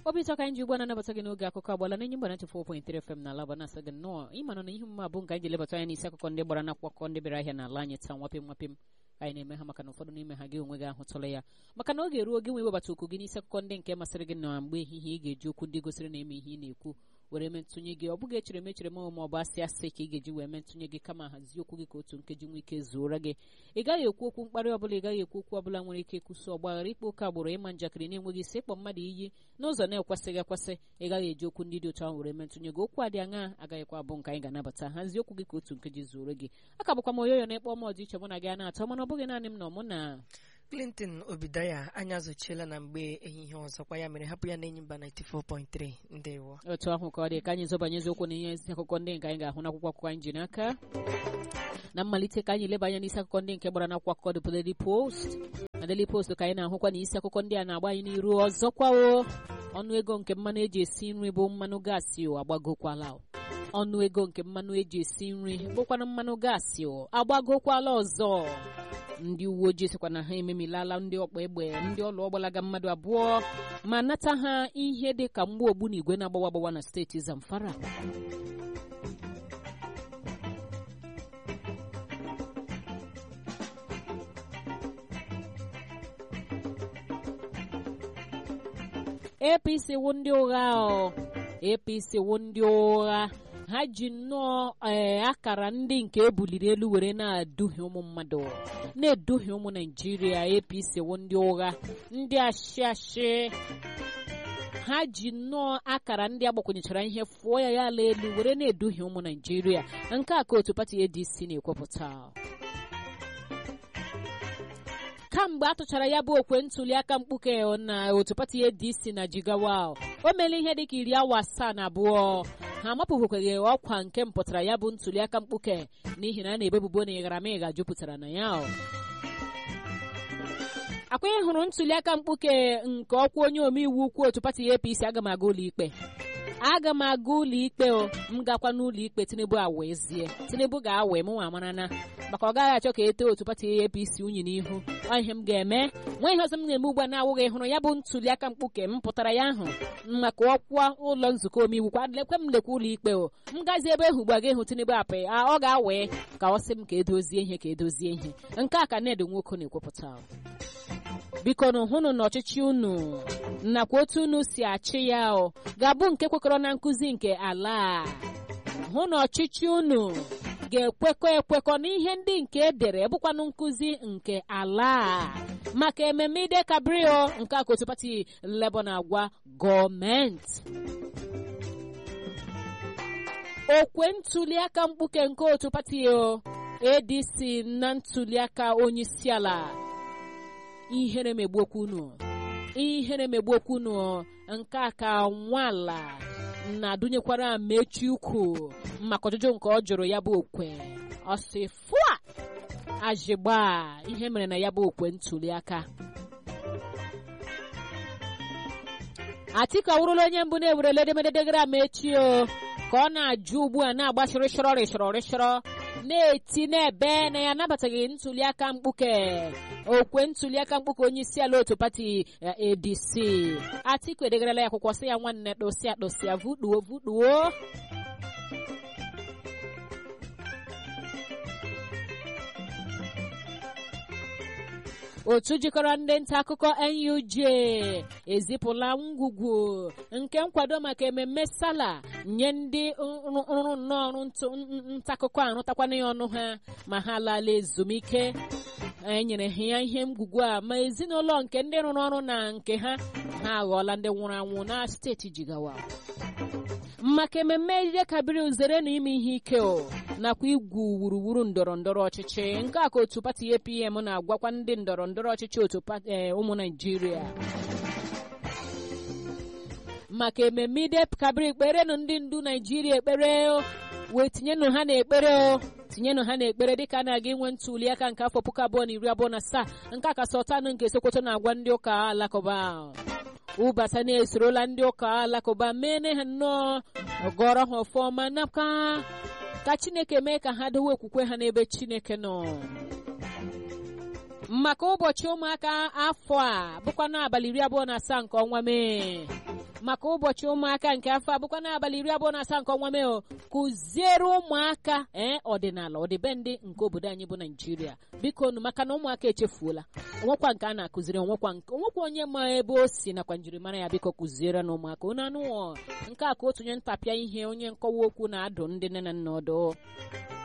obi ụtọ ka anyị ji ugbu a na-anabata gị n'oge akụkọ agbala na enyi mgbana 4.3 FM na alaba na-asa gị nnọọ ịmana na ihe mma bụ nke anyị ji lebata anya n'isi akụkọ ndị gbara n'akwụkwọ akụkọ ndị bịara ahịa n'ala anyị taa nwapịm nwapịm anyị na-eme ha maka na ụfọdụ n'ime ha gị onwe gị ahụtụla ya maka na oge ruo gị nwe webata okwu gị n'isi akụkọ ndị nke masịrị gị na mgbe ehihie ị ga-eji okwu ndị gosiri na eme ihe ị na-ekwu were mee ntụnye gị ọ bụghị echere m echere m ma ọ bụ asị asị ka ị ga-eji wee mee ntụnye gị kama hazie okwu gị ka otu nkeji nwee ike zuora gị ị gaghị ekwu okwu mkparị ọbụla ị gaghị ekwu okwu ọbụla nwere ike ịkwụsị ọgbaghara ikpe oke agbụrụ ịma njakịrị na-enweghị isi ịkpọ mmadụ iyi n'ụzọ na-ekwesịghị ekwesị ị gaghị eji okwu ndị dị otu ahụ were mee ntụnye gị okwu adị aṅa agaghịkwa abụ nke anyị ga-anabata hazie okwu gị ka otu nkeji zuoro gị aka bụkwa m oyoyo na-ekpọ m ọdịiche mụ na gị a na-atọ mana ọ bụghị naanị m nọ mụ na clinton obidaya anya azụchiela na mgbe ehihie ọzọkwa ya mere hapụ ya na enyi mba 94.3 ndewo otu ahụ ka ọ dị ka anyị zọbanye eziokwu na ihe isi akụkọ ndị nke anyị ga-ahụ n'akwụkwọ akụkọ anyị ji n'aka na mmalite ka anyị leba anya n'isi akụkọ ndị nke gbara n'akwụkwọ akụkọ The Daily Post na Daily Post ka anyị na-ahụkwa na isi akụkọ ndị a na-agba anyị n'iru ọzọkwa o ọnụ ego nke mmanụ eji esi nri bụ mmanụ gaasị o agbagokwala o ọnụ ego nke mmanụ eji esi nri bụkwana mmanụ gaasị o agbagokwala ọzọ ndị uwe ojii sịkwa na ha ememilala ndị ọkpa egbe ndị ọlụ ọgbalaga mmadụ abụọ ma nata ha ihe dị ka mgbe ogbu na igwe na-agbawa agbawa na steeti Zamfara APC wụ ndị ụgha ọ APC wụ ndị ụgha ha ji nnọọ ee akara ndị nke ebuliri elu were na-eduhie ụmụ mmadụ na-eduhie ụmụ naijiria apc wụ ndị ụgha ndị ashị ashị ha ji nnọọ akara ndị agbakwunyechara ihe fụọ ya ya ala elu were na-eduhie ụmụ naijiria nke a ka otu pati adc na-ekwupụta kamgbe a tụchara ya bụ okwe ntuli aka mkpuke na otu pati adc na jigawa o meela ihe dịka iri awa asaa na abụọ ha amapụghịkwaghị ọkwa nke mpụtara ya bụ ntuli aka mkpuke n'ihi na a na-ebebubo na ịgharamịgha jupụtara na ya akwa hụrụ ntuli aka mkpuke nke ọkwa onye omeiwu ukwu otu pati apc aga m aga ụlọ ikpe aga m aga ụlọ ikpe o m gakwa n'ụlọ ikpe tinubu awezie tinubu ga-awe m nwa marana maka ọ gaghị achọ ka ete otu pati apc unyi n'ihu ọ ihe m ga-eme nwa ihe ọzọ m na-eme ugbu a na-awụghị hụrụ ya bụ ntuli aka mkpuke m pụtara ya ahụ maka ọkwa ụlọ nzukọ omeiwu kwa lekwe m lekwa ụlọ ikpe o m gazi ebe ahụ ugbu a ga-ehụ tinubu apị ọ ga-awe ka ọ sị m ka edozie ihe ka edozie ihe nke a ka ned nwoke na-ekwupụta biko na hụnụ na ọchịchị unu nakwa otu unu si achị ya o ga-abụ nke kwekọrọ na nkụzi nke ala hụ na ọchịchị unu ga-ekwekọ ekwekọ n'ihe ndị nke edere bụkwanụ nkụzi nke ala maka ememme ide kabrio nke aka otu pati Labour na-agwa gọọmenti okwe ntuliaka mkpuke nke otu pati ADC na ntuliaka onyeisiala ihere megbuokwu unu ihere megbuokwu unu nke a ka nwala na-adụnyekwara mechi ukwu maka ọjụjụ nke ọ jụrụ ya bụ okwe ọ sị fụa ajịgba ihe mere na ya bụ okwe ntuli aka Atiku awụrụla onye mbụ na-ewerele edemede degara mechi o ka ọ na-ajụ ugbu a na-agbachiri shọrọ rịshọrọ rịshọrọ na-eti n'ebe na ya anabataghị ntuliaka mkpuke okwe ntuliaka mkpuke onye isi ala otu pati ADC Atiku edegarala ya akwụkwọ sị ya nwanne dosịa dosịa vuduo vuduo otu jikọrọ ndị nta akụkọ NUJ ezipụla ngwugwu nke nkwado maka ememme sala nye ndị rụrụ nnọọ ọrụ nta akụkọ arụtakwana ya ọnụ ha ma ha laala ezumike enyere ha ya ihe ngwugwu a ma ezinụlọ nke ndị rụrụ ọrụ na nke ha ha aghọọla ndị nwụrụ anwụ na steeti Jigawa maka ememme ejije kabiri zere na ime ihe ike o nakwa igwu wuruwuru ndọrọ ndọrọ ọchịchị nke a ka otu pati APM na-agwakwa ndị ndọrọ ndọrọ ọchịchị otu ụmụ Naijiria maka ememme ide kabiri ekperenụ ndị ndu Naijiria ekpere wee tinyenụ ha n'ekpere o tinyenụ ha n'ekpere dịka a na-aga inwe ntuli aka nke afọ puku abụọ na iri abụọ na asaa nke aka Sultan nke Sokoto na-agwa ndị ụka alakụba ụbasa na-esorola ndị ụka alakụba mene ha nnọọ gọrọ ha ọfọma nakwa ka chineke mee ka ha dowe okwukwe ha n'ebe chineke nọ maka ụbọchị ụmụaka afọ a bụkwa n'abalị iri abụọ na asaa nke ọnwa mee maka ụbọchị ụmụaka nke afọ abụkwa n'abalị iri abụọ na asaa nke ọnwa mee o kụziere ụmụaka ee ọdịnala ọdịbendị nke obodo anyị bụ naijiria biko nu maka na ụmụaka echefuola onwekwa nke a na-akụziri onwekwa nke onwekwa onye ma ebe o si nakwa njirimara ya biko kụziere na ụmụaka unu anụ nke a ka otu onye ntapịa ihe onye nkọwa okwu na-adụ ndị nne na nna ọdụ